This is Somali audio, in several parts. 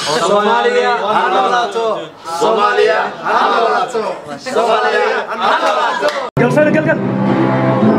Soomaaliya ha noolaato Soomaaliya ha noolaato Soomaaliya ha noolaato galfayda galgal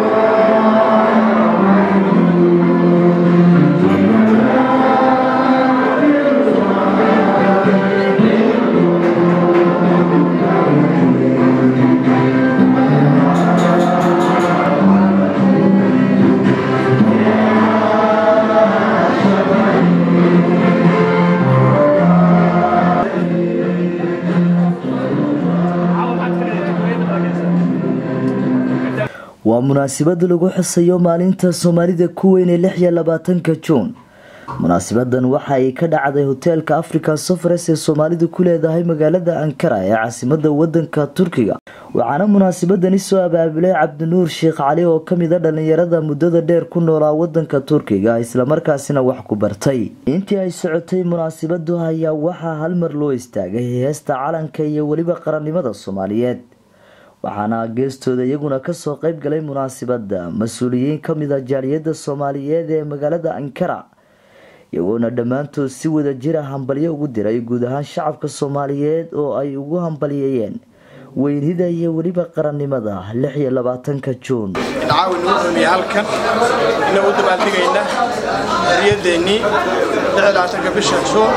waa munaasabad lagu xusayo maalinta soomaalida ku weyn ee lix iyo labaatanka juun munaasabadan waxa ay ka dhacday hoteelka africa sofres ee soomaalidu ku leedahay magaalada ankara ee caasimada wadanka turkiga waxaana munaasabadani soo abaabulay cabdinuur sheekh cali oo kamid a dhalinyarada muddada dheer ku noolaa wadanka turkiga islamarkaasina wax ku bartay intii ay socotay munaasabadu ayaa waxaa halmar loo istaagay heesta calanka iyo weliba qarannimada soomaaliyeed waxaana geestooda iyaguna kasoo qeyb galay munaasabada mas-uuliyiin kamid a jaaliyada soomaaliyeed ee magaalada ankara iyagoona dhammaantood si wada jira hambalyo ugu diray guud ahaan shacabka soomaaliyeed oo ay ugu hambalyeeyeen weynida iyo weliba qarannimada lix iyo labaatanka juun caawi nagu dhamiye halkan inna u dabaaldegayna xorriyadeennii lixlaatanka bisha juun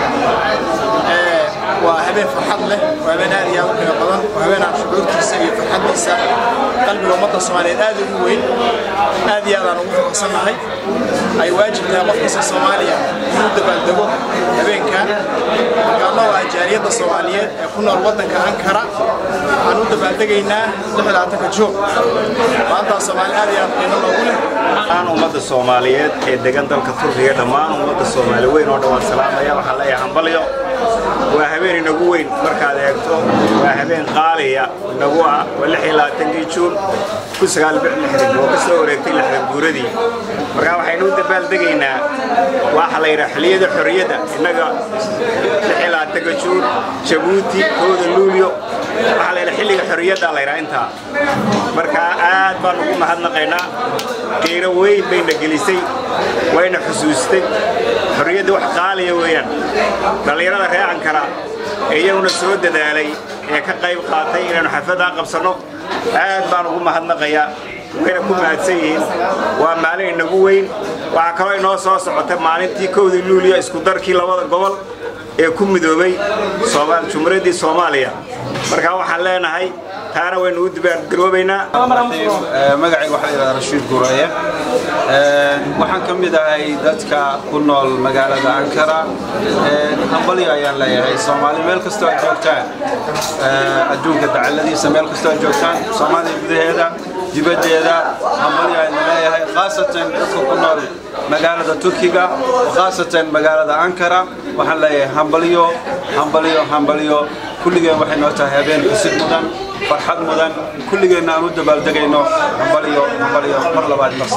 waa habeen farxad leh waa habeen aad iyo aad u qiimo badan waa habeen aan shucuurtiisa iyo farxaddiisa qalbiga ummadda soomaaliyeed aad ugu weyn aad iyo aad aan ugu faraxsannahay ay waajib tahay qof kasta soomaaliya inuu dabaaldego habeenkan markaanna waa jaaliyadda soomaaliyeed ee ku nool waddanka ankara waxaan u dabaaldegaynaa lixlaatanka juun maantaa soomaali aad iyo aad qiimo loogu leh dhammaan ummadda soomaaliyeed ee degan dalka turkiga dhammaan ummadda soomaali weyn oo dhan waan salaamaya waxaan leeyahay hambalyo waa habeen inagu weyn markaad eegto waa habeen qaaliya inagu ah waa lix iyo labaatankii juun kun sagaal bix lixdan oo ka soo wareegtay lixdan guuradii markaa waxaynu u dabaaldegaynaa waxa la yidhaha xilliyada xorriyadda innaga lix iyo labaatanka juun jabuuti kooda luulyo waxaa la yidhaha xilliga xorriyadda la yidhaha intaa markaa aad baan ugu mahadnaqaynaa qiiro weyn bayna gelisay wayna xusuustay xorriyadda wax qaaliya weeyaan dhallinyarada ree ankara ee iyaguna soo dadaalay ee ka qayb qaatay inaynu xafladdaa qabsanno aad baan ugu mahadnaqayaa wayna ku mahadsan yihiin waa maalin inagu weyn waxaa kaloo inoo soo socota maalintii kowdii luuliya isku darkii labada gobol ee ku midoobay jumhuuriyaddii soomaaliya markaa waxaan leenahay taana waynu u dibaargaroobaynaa magacay waxaa la yidhahdaa rashiid gureye waxaan ka mid ahay dadka ku nool magaalada ankara hambalyo ayaan leeyahay soomaali meel kastoo ay joogtaan adduunka dacaladiisa meel kastoo ay joogtaan soomaaliya gudaheeda dibaddeeda hambalyo ayaan leeyahay khaasatan dadka ku nool magaalada turkiga khaasatan magaalada ankara waxaan leeyahay hambalyo hambalyo hambalyo kulligeen waxay noo tahay habeen xusid mudan farxad mudan kulligeenna aan u dabaaldegayno hambalyo hambalyo mar labaad mar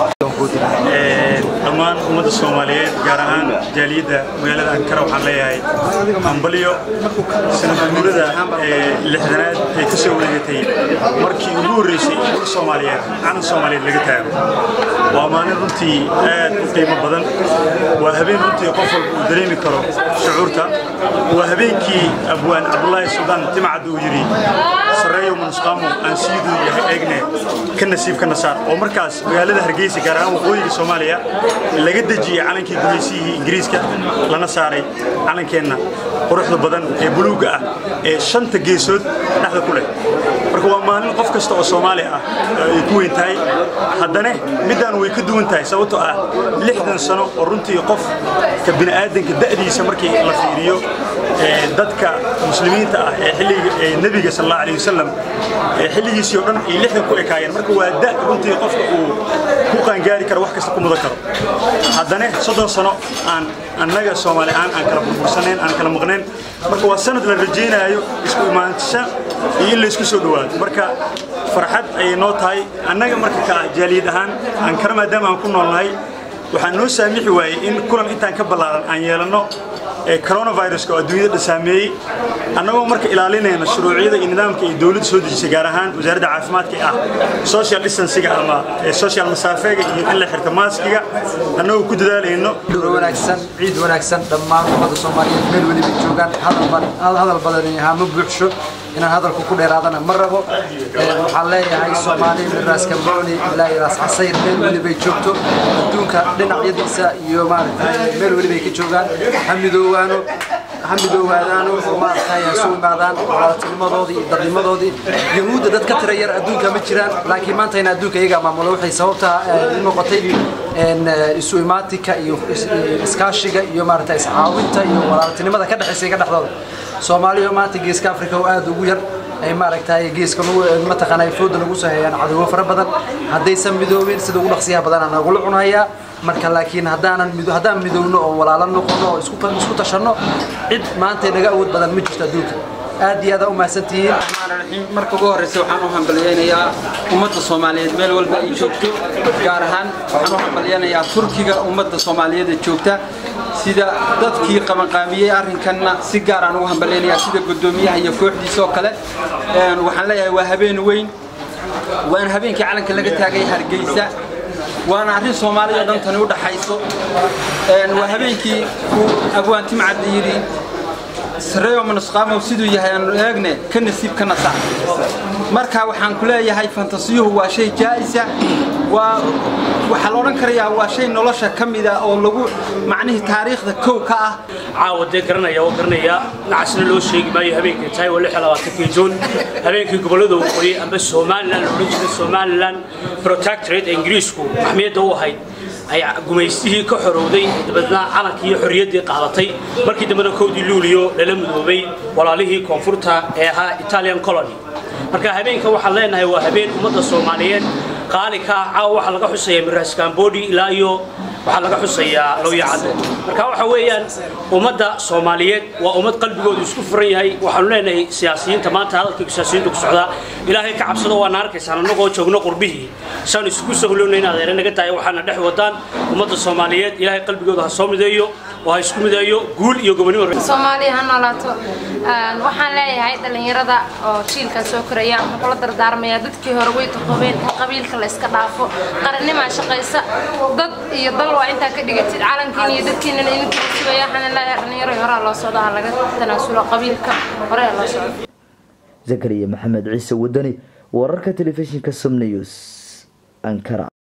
dhammaan ummadda soomaaliyeed gaar ahaan jaaliyadda magaalada ankara waxaan leeyahay hambalyo sanadguurada lixdanaad ay ka soo wareegatay markii ugu horreysay ummadda soomaaliyeed calan soomaaliyeed laga taago waa maalin runtii aad u qiimo badan waa habeen runtii qof walba uu dareemi karo shucuurta waa habeenkii abwaan cabdulaahi suldaan timacad uu yidhi sareeyo manusqaamo aan siiduu yahay eegne ka nasiib ka nasaar oo markaas magaalada hargeysa gaar ahaan waqooyiga soomaaliya laga dejiyey calankii gumaysiyihii ingiriiska lana saaray calankeenna quruxda badan ee buluugga ah ee shanta geesood dhexda ku leh marka waa maalin qof kasta oo soomaali ah ay ku weyn tahay haddana middaan way ka duwan tahay sababtoo ah lixdan sano oo runtii qofka bini'aadanka da'diisa markii la fiiriyo dadka muslimiinta ah ee xilliga nebiga sal allahu alayhi wasalam xilligiisii oo dhan ay lixdan ku ekaayeen marka waa da runtii qofka uu ku qaangaari karo wax kasta ku mudan karo haddana soddon sano aan annaga soomaali aan aan kala burbursanayn aan kala maqnayn marka waa sanad la rajaynaayo isku imaansha iyo in la isku soo dhowaado marka farxad ayay noo tahay annaga marka ka jaaliyad ahaan ankara maadaama aan ku noolnahay waxaa noo saamixi waayey in kulan intaan ka ballaaran aan yeelanno coronaviruska oo adduunyada saameeyey annagoo marka ilaalinayna shuruuciyada iyo nidaamka ay dowladda soo dejisay gaar ahaan wasaaradda caafimaadka ah social distancega ama social masaafeega iyo in la xirto maaskiga annagoo ku dadaalayno wanaagsan ciid wanaagsan dhammaan ummada soomaaliyeed meel weliba joogaan hadal badan hama buuxsho inaan hadalku ku dheeraadana ma rabo waxaan leeyahay soomaali miraas kambooni ilaa iraas casayr meel welibay joogto adduunka dhinacyadiisa iyo maaragtay meel welibay ka joogaan ha midoowaano ha midoowaadaano oo maaragtay ha isu imaadaan walaaltinimadoodii iyo dadnimadoodii yahuudda dad ka tira yar adduunka ma jiraan laakiin maanta in adduunka iyagaa maamulo waxay sababta noqotay isu imaatinka iyo iskaashiga iyo maaragtay iscaawinta iyo walaaltinimada ka dhexaysa ka dhexdooda soomaaliya maanta geeska afrika oo aad ugu yar ay maaragtay geeska mataqaana ay fooda nagu soo hayaan cadowgo fara badan haddaysan midoobin sida ugu dhaqsiyaha badanaa nagula cunayaa marka laakiin haddaanan haddaan midowno oo walaalo noqono oo isku tashanno cid maanta naga awood badan ma jirto adduunka aad iyo aad u mahadsantihiin marka ugu horreysa waxaan u hambalyaynayaa ummadda soomaaliyeed meel walba ay joogto gaar ahaan waxaan u hambalyaynayaa turkiga ummadda soomaaliyeed ee joogta sida dadkii qabanqaamiyey arrinkanna si gaar aan ugu hambalyaynayaa sida guddoomiyaha iyo kooxdiisa oo kale waxaan leeyahay waa habeen weyn waana habeenkii calanka laga taagay hargeysa waana arrin soomaaliya oo dhan tani u dhaxayso waa habeenkii uu abwaanti macadda yidhi sareeyo manusqaamow siduu yahay aanu eegne ka nasiib ka nasac marka waxaan ku leeyahay fantasiyuhu waa shay jaa'isa waa waxaa la odhan karayaa waa shay nolosha ka mida oo lagu macnihii taariikhda kow ka ah caawa dee garanaya oo garanaya nacasna loo sheegi maayo habeenkii tahay waa lix iyo labaatankii juun habeenkii gobollada waqooyi amba somalilan la odhan jiray somalilan protectorate ee ingiriisku maxmiyadda u ahayd ay gumaystihii ka xorowday dabeedna calankii iyo xorriyaddii qaadatay markii dambena kowdii luuliyo lala midoobay walaalihii koonfurta ee ahaa italian colony marka habeenka waxaan leenahay waa habeen ummadda soomaaliyeed qaali ka ah caawa waxaa laga xusaya miraas kambodi ilaa iyo waxaa laga xusayaa lowyacadde marka waxa weeyaan ummadda soomaaliyeed waa ummad qalbigoodu isku furan yahay waxaanu leenahay siyaasiyiinta maanta hadalkii siyaasiyiintu ku socdaa ilaahay ka cabsado waana arkaysaan annagoo joogno qurbihii saan isugu sahlowna in adeere naga tahay waxaana dhex wadaan ummadda soomaaliyeed ilaahay qalbigooda ha soo mideeyo oo ha isku mideeyo guul iyo gobonimo soomaaliya ha noolaato waxaan leeyahay dhallinyarada oo jiilkan soo koraya waxaan kula dardaarmayaa dadkii hore way taqoobeen in qabiilka la iska dhaafo qarannimaa shaqaysa dad iyo dal waa intaa ka dhigatid calankiina iyo dadkiinana idinka sugaya waxaan leeyahay dhallinyaro horaa loo socdo ha laga tanaasulo qabiilka hore loo socdo zakariya maxamed ciise wadani wararka telefishinka som news ankara